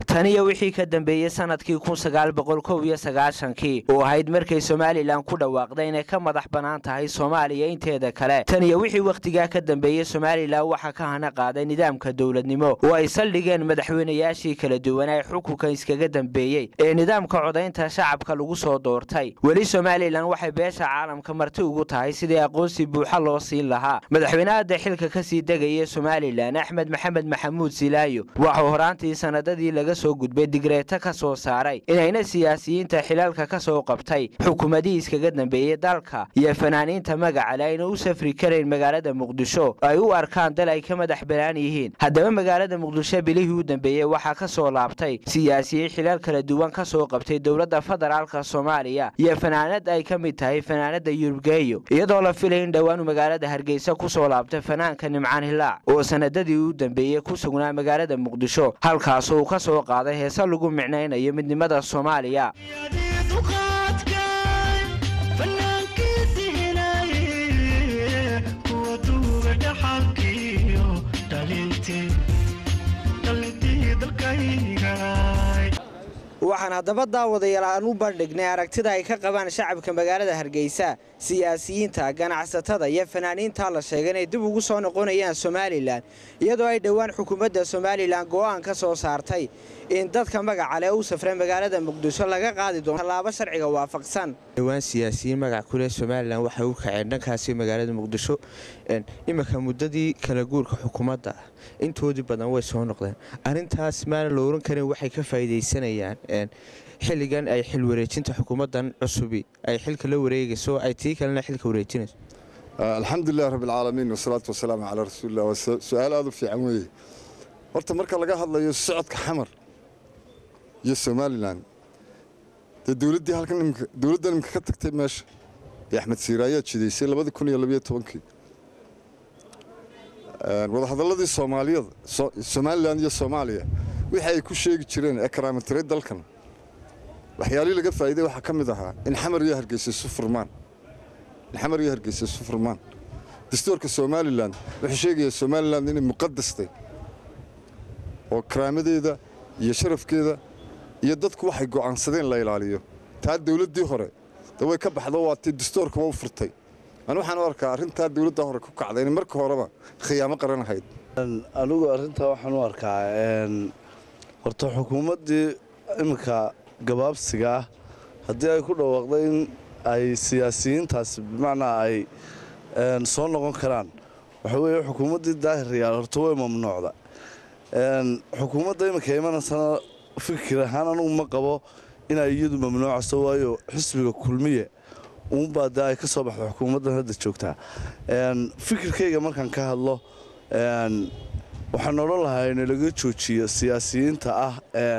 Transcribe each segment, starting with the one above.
taniyo wixii ka dambeeyey sanadkii kun sagaal boqol kow iyo sagaashankii oo ahayd markay somalilan ku dhawaaqday inay ka madax bannaan tahay soomaaliya inteeda kale taniyo wixii wakhtigaa ka dambeeyey somalilan waxaa ka hana qaaday nidaamka dowladnimo oo ay saldhigeen madaxweynayaashii kala duwan ee xukunka iskaga dambeeyey ee nidaamka codaynta shacabka lagu soo doortay weli somalilan waxay beesha caalamka marti ugu tahay sidii aqoonsi buuxa loo siin lahaa madaxweynahada xilka kasii degaya somalilan axmed maxamed maxamuud silaayo waxuu horaantii sanadadii laga soo gudbay digreeto ka soo saaray inayna siyaasiyiinta xilaalka ka soo qabtay xukuumadihii iskaga dambeeyey dalka iyo fanaaniinta magacale ayna u safri karayn magaalada muqdisho ay u arkaan dal ay ka madax banaan yihiin haddaba magaalada muqdisho bilihii u dambeeyey waxaa ka soo laabtay siyaasiyiin xilaal kala duwan ka soo qabtay dowladda federaalka soomaaliya iyo fanaanad ay ka mid tahay fanaanada yurubgeeyo iyadoo la filay in dhowaanu magaalada hargeysa ku soo laabtay fanaanka nimcaan hilaac oo sanadadii u dambeeyey ku sugnaa magaalada muqdisho halkaas uu ka soo qaaday heese lagu micnaynayo midnimada soomaaliya waxaan haddaba daawadayaal aan u bandhignay aragtida ay ka qabaan shacabka magaalada hargeysa siyaasiyiinta ganacsatada iyo fanaaniinta la sheegay inay dib ugu soo noqonayaan somalilan iyadoo ay dhowaan xukuumadda somalilan go'aan ka soo saartay in dadka magacale u safray magaalada muqdisho laga qaadi doono tallaabo sharciga waafaqsan dhowaan siyaasiyiin magac kuleh somalilan waxay u kaceen dhankaasi magaalada muqdisho iminka muddadii kala guurka xukuumadda intoodii badan way soo noqdeen arintaas maana la oran karin waxay ka faa'iidaysanayaan xilligan ay xil wareejinta xukuumaddan cusubi ay xilka la wareegayso ay tii kalena xilka wareejinayso alxamdulilah rabbilcaalamiin wasalaatu wasalaamu calaa rasuulillah waa su-aal aada u fiican weeye horta marka laga hadlayo socodka xamar iyo somalilan dee dowladdii halkan imika dowladdan imika ka tagtay meesha ee axmed siire ayaa jidaysay labadii kun iyo labayo tobankii wadahadalladii soomaaliyada somalilan iyo soomaaliya wixii ay ku sheegi jireen ee karaamatiray dalkan waxyaalihii laga faa'iiday waxaa ka mid ahaa in xamar iyo hargeysa isu furmaan in xamar iyo hargeysa isu furmaan dastuurka somalilan wuxuu sheegayaa somalilan inay muqadastay oo karaamadeeda iyo sharafkeeda iyo dadku waxay go'aansadeen la ilaaliyo taa dowladdii hore de way ka baxdo waa tii dastuurkaba u furtay ani waxaan u arkaa arrintaa dowladda hore ku kacday in marka horeba khiyaamo qaran ahayd anigu arrintaa waxaan u arkaa horta xukuumaddii iminka gabaabsiga ah haddii ay ku dhawaaqday in ay siyaasiyiintaasi bimacnaa ay soo noqon karaan waxa weeye xukuumaddii daahiryaal horta way mamnuucda xukuumadda iminka imanaysana fikir ahaan anugu ma qabo inay iyadu mamnuucaso waayo xisbiga kulmiye uunbaa dee ay ka soo baxda xukuumaddan hadda joogtaa fikirkayga markaan ka hadlo waxaan odhan lahaa in laga joojiyo siyaasiyiinta ah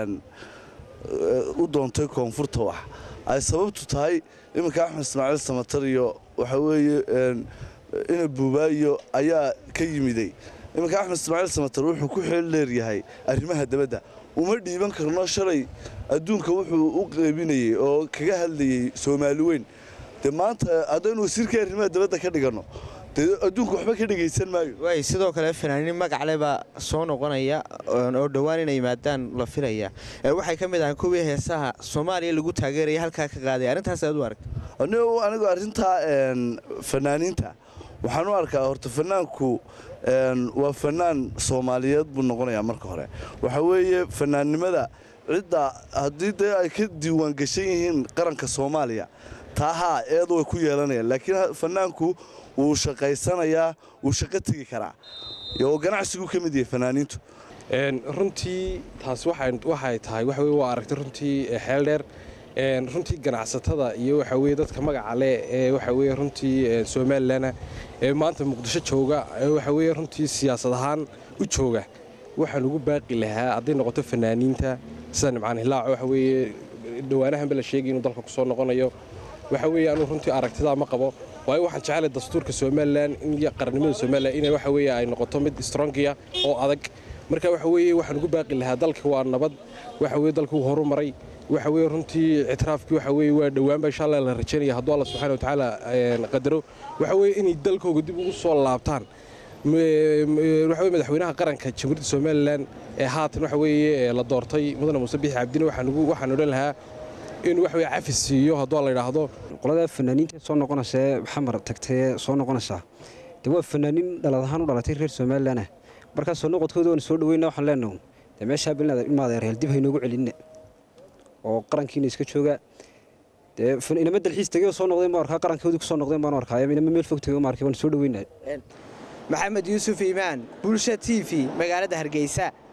u doontay koonfurta wax ay sababtu tahay iminka axmed ismaaciil samatar iyo waxaa weeye ina buubaayo ayaa ka yimiday iminka axmed ismaaciil samatar wuxuu ku xeel leeryahay arrimaha dabadda uma dhiiban karno shalay adduunka wuxuu u qeybinayey oo kaga hadlayey soomaali weyn dee maanta haddaynu wasiirkai arrimaha dabadda ka dhiganno dee adduunka waxba ka dhegaysan maayo waay sidoo kale fanaaniin magacle baa soo noqonaya oo dhowaan inay yimaadaan la filaya waxay ka mid ahaan kuwii heesaha soomaaliya lagu taageeraya halkaa ka qaaday arrintaas aad u arag anigu arrintaa fanaaniinta waxaan u arkaa horta fanaanku waa fanaan soomaaliyeed buu noqonayaa marka hore waxa weeye fanaannimada cidda haddii dee ay ka diiwaan gashan yihiin qaranka soomaaliya taahaa eed way ku yeelanayaan laakiin fanaanku wuu shaqaysanayaa wuu shaqo tegi karaa oo ganacsiguu ka mid yahay fanaaniintu runtii taas waxay tahay waxa weye waa aragtay runtii xeel dheer runtii ganacsatada iyo waxa weye dadka magaca leh ee waxa weye runtii somalilanah ee maanta muqdisho jooga waxa weye runtii siyaasad ahaan u jooga waxaan ugu baaqi lahaa hadday noqoto fanaaniinta sida nimcaan hilaaco waxa weeye dhowaanahanba la sheegay inuu dalka ku soo noqonayo waxa weeye anuu runtii aragtidaa ma qabo waayo waxaan jeclay dastuurka somalilan iyo qarannimada somalilan inay waxa weeye ay noqoto mid strongiya oo adag marka waxa weeye waxaan ugu baaqi lahaa dalka waa nabad waxa weye dalka uu horumaray waxa weye runtii ictiraafkii waxa weye waa dhowaanba insha allah la rajaynaya hadduu alla subxana watacaala qadaro waxa weye inay dalkooga dib ugu soo laabtaan waxa weye madaxweynaha qaranka jamhuuriyadda somalilan ee haatan waxa weeye la doortay mudane muuse bixi cabdine waxaan odhan lahaa inuu wax weye cafis siiyo hadduu la yidhaahdo qolada fanaaniinta soo noqonaysa ee xamar tagtay soo noqonaysaa de waa fanaaniin dhalad ahaan u dhalatay reer somalilanah markaa soo noqodkooda waan soo dhaweyna waxaan leenahu de meeshaa bilinaad ilmaadeerheel dib haynoogu celinna oo qarankiina iska jooga dee inama dalxiis tegey oo soo noqdeen baan arkaa qarankoodii kusoo noqdeen baan arkaa inama meel fog tegey ma arkay waan soo dhaweynaa maxamed yuusuf iimaan bulsha t v magaalada hargeysa